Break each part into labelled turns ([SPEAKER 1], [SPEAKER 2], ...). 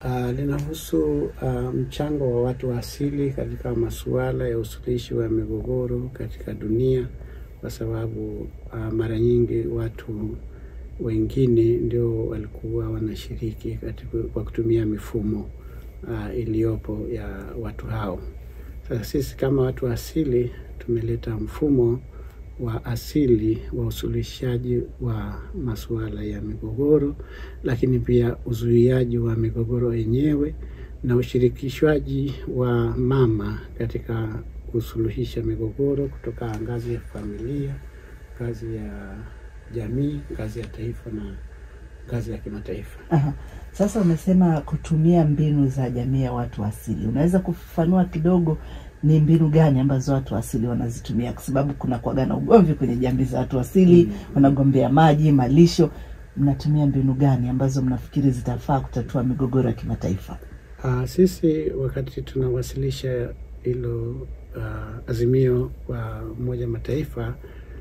[SPEAKER 1] Uh, linahusu uh, mchango wa watu wa asili katika masuala ya usuluhishi wa migogoro katika dunia, kwa sababu uh, mara nyingi watu wengine ndio walikuwa wanashiriki katika kwa kutumia mifumo uh, iliyopo ya watu hao. Sasa sisi kama watu wa asili tumeleta mfumo wa asili wa usuluhishaji wa masuala ya migogoro, lakini pia uzuiaji wa migogoro yenyewe na ushirikishwaji wa mama katika kusuluhisha migogoro kutoka ngazi ya familia, ngazi ya jamii, ngazi ya taifa na ngazi ya kimataifa.
[SPEAKER 2] Aha. Sasa umesema kutumia mbinu za jamii ya watu asili, unaweza kufafanua kidogo ni mbinu gani ambazo watu asili wanazitumia? Kwa sababu kuna kuwaga na ugomvi kwenye jamii za watu asili mm. wanagombea maji, malisho. Mnatumia mbinu gani ambazo mnafikiri zitafaa kutatua migogoro ya kimataifa?
[SPEAKER 1] Uh, sisi wakati tunawasilisha hilo uh, azimio kwa Umoja Mataifa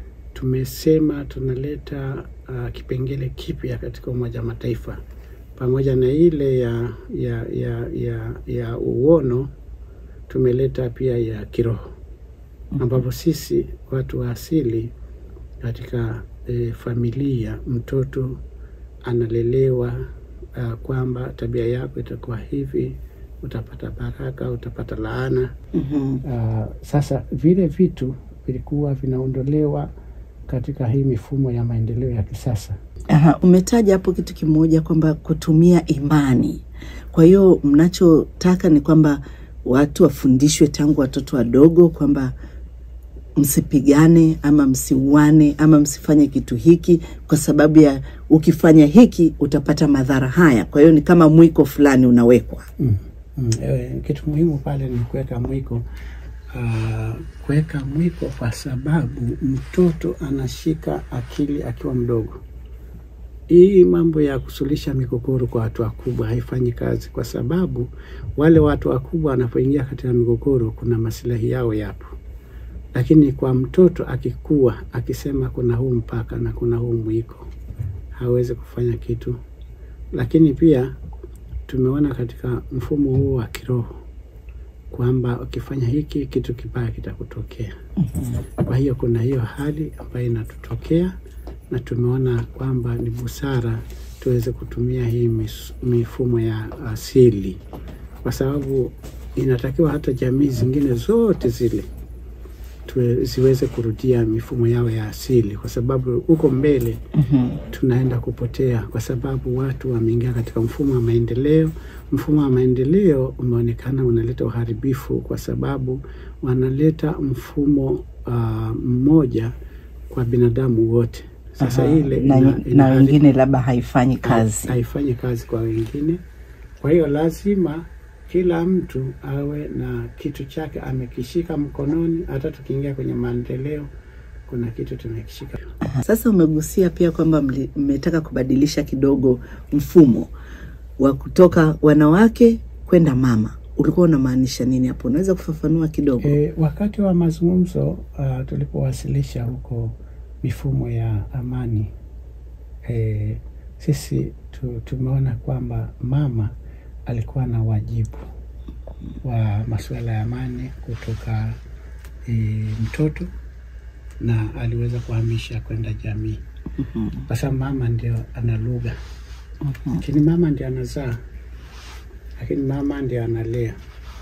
[SPEAKER 1] tumesema tunaleta uh, kipengele kipya katika Umoja Mataifa pamoja na ile ya ya ya ya, ya uono tumeleta pia ya kiroho ambapo sisi watu wa asili katika e, familia mtoto analelewa uh, kwamba tabia yako itakuwa hivi, utapata baraka, utapata laana.
[SPEAKER 2] mm-hmm.
[SPEAKER 1] Uh, sasa vile vitu vilikuwa vinaondolewa katika hii mifumo ya maendeleo ya kisasa.
[SPEAKER 2] Aha, umetaja hapo kitu kimoja kwamba kutumia imani. Kwa hiyo mnachotaka ni kwamba watu wafundishwe tangu watoto wadogo kwamba msipigane ama msiuane ama msifanye kitu hiki kwa sababu ya ukifanya hiki utapata madhara haya. Kwa hiyo ni kama mwiko fulani unawekwa.
[SPEAKER 1] mm. Mm. E, kitu muhimu pale ni kuweka mwiko uh, kuweka mwiko kwa sababu mtoto anashika akili akiwa mdogo. Hii mambo ya kusuluhisha migogoro kwa watu wakubwa haifanyi kazi, kwa sababu wale watu wakubwa wanapoingia katika migogoro, kuna masilahi yao yapo, lakini kwa mtoto akikua, akisema kuna huu mpaka na kuna huu mwiko, hawezi kufanya kitu. Lakini pia tumeona katika mfumo huo wa kiroho kwamba ukifanya hiki kitu kibaya kitakutokea. Kwa hiyo kuna hiyo hali ambayo inatutokea na tumeona kwamba ni busara tuweze kutumia hii mis, mifumo ya asili, kwa sababu inatakiwa hata jamii zingine zote zile tuwe, ziweze kurudia mifumo yao ya asili, kwa sababu huko mbele
[SPEAKER 2] mm-hmm.
[SPEAKER 1] tunaenda kupotea, kwa sababu watu wameingia katika mfumo wa maendeleo. Mfumo wa maendeleo umeonekana unaleta uharibifu, kwa sababu wanaleta mfumo uh, mmoja kwa binadamu wote. Sasa
[SPEAKER 2] Aha,
[SPEAKER 1] ile
[SPEAKER 2] na,
[SPEAKER 1] ina-
[SPEAKER 2] na
[SPEAKER 1] inahari-
[SPEAKER 2] wengine labda haifanyi kazi.
[SPEAKER 1] haifanyi kazi kwa wengine. Kwa hiyo lazima kila mtu awe na kitu chake amekishika mkononi. Hata tukiingia kwenye maendeleo, kuna kitu tumekishika.
[SPEAKER 2] Sasa umegusia pia kwamba mli- mmetaka kubadilisha kidogo mfumo wa kutoka wanawake kwenda mama. Ulikuwa unamaanisha nini hapo? Unaweza kufafanua kidogo?
[SPEAKER 1] E, wakati wa mazungumzo uh, tulipowasilisha huko mifumo ya amani e, sisi tu, tumeona kwamba mama alikuwa na wajibu wa masuala ya amani kutoka e, mtoto na aliweza kuhamisha kwenda jamii, kwa sababu mama ndio ana lugha, lakini mama ndio anazaa, lakini mama ndio analea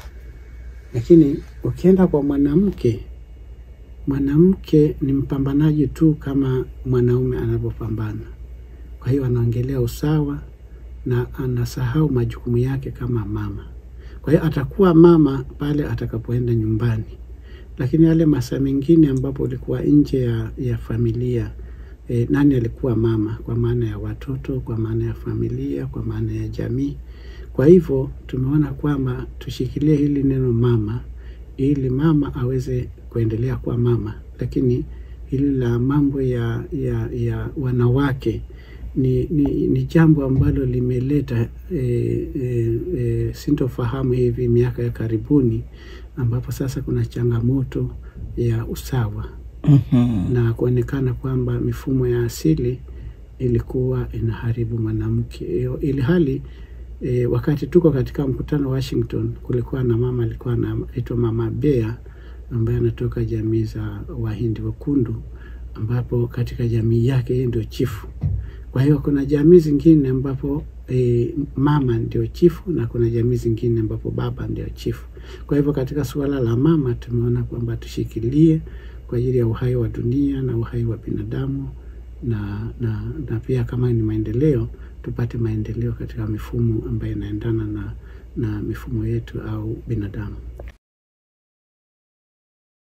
[SPEAKER 1] lakini ukienda kwa mwanamke, mwanamke ni mpambanaji tu kama mwanaume anavyopambana. Kwa hiyo anaongelea usawa na anasahau majukumu yake kama mama. Kwa hiyo atakuwa mama pale atakapoenda nyumbani, lakini yale masaa mengine ambapo ulikuwa nje ya, ya familia e, nani alikuwa mama? Kwa maana ya watoto, kwa maana ya familia, kwa maana ya jamii. Kwa hivyo tumeona kwamba tushikilie hili neno mama, ili mama aweze kuendelea kuwa mama, lakini hili la mambo ya, ya, ya wanawake ni, ni, ni jambo ambalo limeleta e, e, e, sintofahamu hivi miaka ya karibuni, ambapo sasa kuna changamoto ya usawa
[SPEAKER 2] Mhm.
[SPEAKER 1] na kuonekana kwamba mifumo ya asili ilikuwa inaharibu mwanamke, Iyo- ili hali E, wakati tuko katika mkutano Washington, kulikuwa na mama alikuwa anaitwa Mama Bea ambaye anatoka jamii za Wahindi Wekundu, ambapo katika jamii yake yeye ndio chifu. Kwa hiyo kuna jamii zingine ambapo e, mama ndio chifu na kuna jamii zingine ambapo baba ndio chifu. Kwa hivyo katika suala la mama tumeona kwamba tushikilie kwa ajili ya uhai wa dunia na uhai wa binadamu na, na, na pia kama ni maendeleo tupate maendeleo katika mifumo ambayo inaendana na, na mifumo yetu au binadamu.